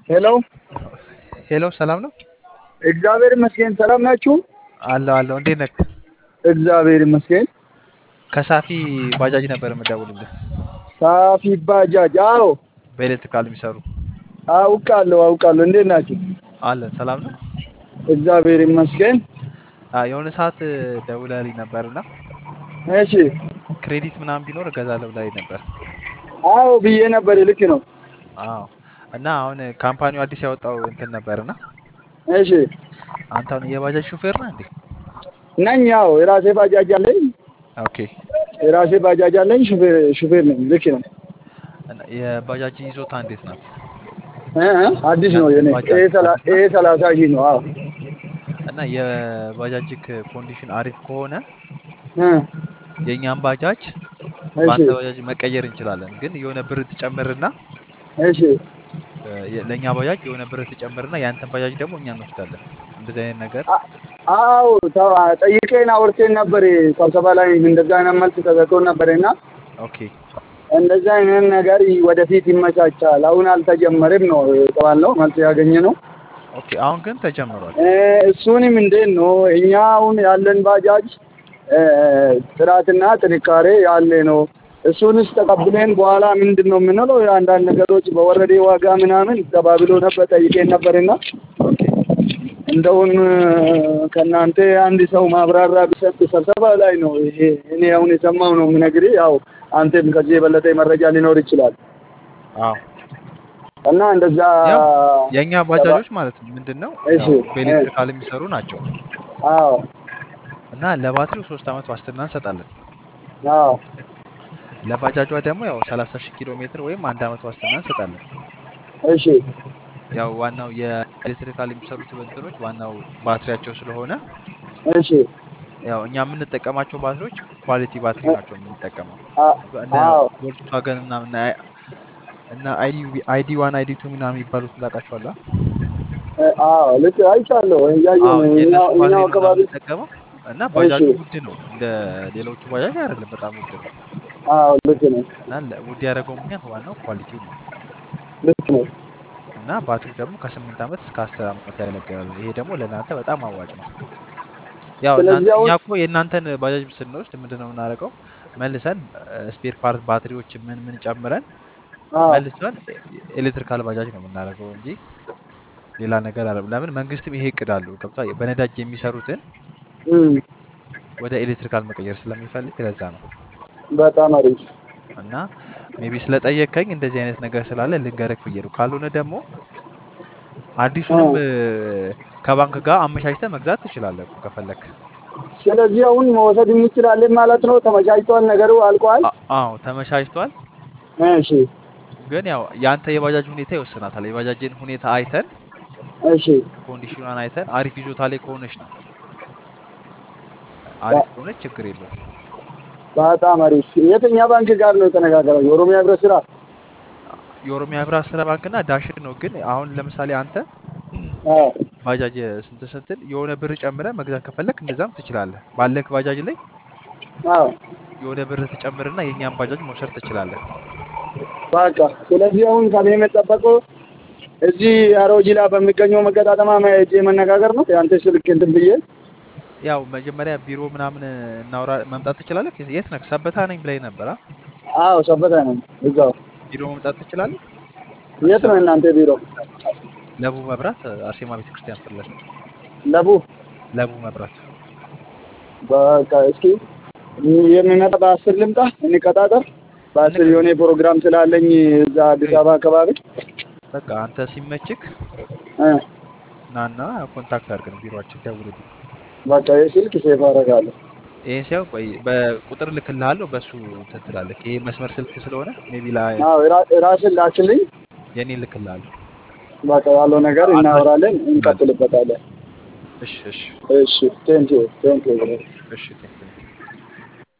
ሄሎ ሄሎ ሰላም ነው? እግዚአብሔር ይመስገን። ሰላም ናችሁ? አለሁ አለሁ። እንዴት ነህ? እግዚአብሔር ይመስገን። ከሳፊ ባጃጅ ነበር የምደውልልህ። ሳፊ ባጃጅ። አዎ በኤሌክትሪካል የሚሰሩ አውቃለሁ አውቃለሁ። እንዴት ናችሁ? አለን። ሰላም ነው? እግዚአብሔር ይመስገን። አ የሆነ ሰዓት ደውለህልኝ ነበርና እሺ። ክሬዲት ምናምን ቢኖር እገዛለሁ ብለኸኝ ነበር። አዎ ብዬ ነበር። ልክ ነው። አዎ። እና አሁን ካምፓኒው አዲስ ያወጣው እንትን ነበርና እሺ። አንተ አሁን የባጃጅ ሹፌር ነህ እንዴ? ነኝ። ያው የራሴ ባጃጅ አለኝ። ኦኬ። የራሴ ባጃጅ አለኝ። ሹፌር ሹፌር ነኝ። ልክ ነው። እና የባጃጅ ይዞታ እንዴት ናት? እ እ አዲስ ነው የኔ ኤ ሰላ- ኤ ሰላሳ ሺህ ነው። አዎ እና የባጃጅክ ኮንዲሽን አሪፍ ከሆነ እ የእኛም ባጃጅ እሺ በአንተ ባጃጅ መቀየር እንችላለን። ግን የሆነ ብር ትጨምርና እሺ እ የ- ለእኛ ባጃጅ የሆነ ብር ትጨምርና የአንተን ባጃጅ ደግሞ እኛ እንወስዳለን። እንደዚህ አይነት ነገር አ- አዎ ተው- ጠይቄን አውርቴን ነበር። ስብሰባ ላይ እንደዛ አይነት መልስ ተሰጥቶ ነበርና ኦኬ እንደዚህ አይነት ነገር ወደፊት ይመቻቻል። አሁን አልተጀመረም ነው የተባለው መልስ ያገኘ ነው። ኦኬ። አሁን ግን ተጀምሯል። እ እሱንም እንዴት ነው እኛ አሁን ያለን ባጃጅ እ ጥራትና ጥንካሬ ያለ ነው። እሱንስ ተቀብለን በኋላ ምንድን ነው የምንለው? የአንዳንድ ነገሮች በወረዴ ዋጋ ምናምን ተባብሎ ነበር ጠይቄን ነበርና ኦኬ እንደውን ከእናንተ አንድ ሰው ማብራሪያ ቢሰጥ ስብሰባ ላይ ነው ይሄ እኔ አሁን የሰማው ነው የምነግርህ። ያው አንተም ከዚህ የበለጠ መረጃ ሊኖር ይችላል አዎ እና እንደዛ ያው የእኛ ባጃጆች ማለት ነው ምንድን ነው እሺ ያው እ በኤሌክትሪካል የሚሰሩ ናቸው አዎ እና ለባትሪው ሶስት ዓመት ዋስትና እንሰጣለን። አዎ ለባጃጇ ደግሞ ያው 30 ሺህ ኪሎ ሜትር ወይም አንድ ዓመት ዋስትና እንሰጣለን። እሺ ያው ዋናው የኤሌክትሪካል የሚሰሩት እንትኖች ዋናው ባትሪያቸው ስለሆነ እሺ ያው እኛ የምንጠቀማቸው ባትሪዎች ኳሊቲ ባትሪ ናቸው የምንጠቀመው አ- እነ አዎ ቮልክስዋገን እና እና እና አይዲ ዋን አይዲ ቱ ምናምን የሚባሉት ታውቃቸዋለህ? እ አዎ ልክ አይቻለሁ እያየሁ አዎ ነው የእነሱ እኛው ባትሪ እኛው ነው አካባቢ የምንጠቀመው እና እሺ ባጃጁ ውድ ነው እንደ ሌሎቹ ባጃጅ አይደለም፣ በጣም ውድ ነው አዎ ልክ ነው እና ለ- ውድ ያደረገው ምክንያት ዋናው ኳሊቲው ነው ልክ ነው እና ባትሪው ደግሞ ከስምንት ዓመት እስከ አስር ዓመት ያገለግላል። ይሄ ደግሞ ለእናንተ በጣም አዋጭ ነው። ያው እናንተ ስለዚህ እኛ አሁን እኮ የእናንተን ባጃጅ ስንወስድ ምንድን ነው የምናደርገው? መልሰን ስፔር ፓርት ባትሪዎች ምን ምን ጨምረን አዎ መልሰን ኤሌክትሪካል ባጃጅ ነው የምናደርገው እንጂ ሌላ ነገር አለ። ለምን መንግስትም ይሄ እቅድ አለው ገብቷል። በነዳጅ የሚሰሩትን እም፣ ወደ ኤሌክትሪካል መቀየር ስለሚፈልግ ለዛ ነው። በጣም አሪፍ እና ሜቢ ስለጠየቀኝ እንደዚህ አይነት ነገር ስላለ ልንገርህ ብዬ ነው። ካልሆነ ደግሞ እ አዲሱንም እ፣ ከባንክ ጋር አመቻችተህ መግዛት ትችላለህ እኮ ከፈለክ። ስለዚህ አሁን መውሰድ እንችላለን ማለት ነው። ተመቻችቷል፣ ነገሩ አልቋል። አ- አዎ ተመቻችቷል። እሺ ግን ያው የአንተ የባጃጅ ሁኔታ ይወስናታል። የባጃጅን ሁኔታ አይተን እሺ ኮንዲሽኗን አይተን አሪፍ ይዞታ ላይ ከሆነች ነው። አሪፍ ከሆነች ችግር የለውም። በጣም አሪፍ። የትኛ ባንክ ጋር ነው የተነጋገረው? የኦሮሚያ ህብረት ስራ። የኦሮሚያ ህብረት ስራ ባንክና ዳሽን ነው። ግን አሁን ለምሳሌ አንተ አዎ ባጃጅ ስንት ስንትን የሆነ ብር ጨምረ መግዛት ከፈለክ እንደዛም ትችላለህ። ባለክ ባጃጅ ላይ አዎ የሆነ ብር ትጨምርና የእኛን ባጃጅ መውሰድ ትችላለህ። በቃ ስለዚህ አሁን ከኔ የምጠበቀው እዚህ አሮጂላ በሚገኘው መገጣጠማ ሄጄ መነጋገር ነው። የአንተ ስልክ እንትን ብዬ ያው መጀመሪያ ቢሮ ምናምን እናውራ መምጣት ትችላለህ። የት ነህ? ሰበታ ነኝ ብላኝ ነበር። አ? አዎ ሰበታ ነው እዛው። ቢሮ መምጣት ትችላለህ። የት ነው እናንተ ቢሮ? ለቡ መብራት አርሴማ ቤተክርስቲያን ፊት ለፊት ለቡ። ለቡ መብራት በቃ እስኪ የሚመጣ በአስር ልምጣ እንቀጣጠር። በአስር እንቅ የሆነ ፕሮግራም ስላለኝ እዛ አዲስ አበባ አካባቢ በቃ አንተ ሲመችክ እ ናና ኮንታክት አድርገን ቢሮአችን ደውልልኝ። በቃ የስልክ ሴፍ አደርጋለሁ። ይሄን ሲያው ቆይ በቁጥር ልክልሃለሁ፣ በሱ እንትን ትላለህ። ይሄ መስመር ስልክ ስለሆነ ሜቢ ላይ አዎ የራ- ራስን ላክልኝ። የኔ ልክልሃለሁ። በቃ ያለው ነገር አድራሽ እናወራለን፣ ልክልሃለሁ። እንቀጥልበታለን። እሺ እሺ እሺ ቴንኪው ቴንኪው። እሺ ቴንክ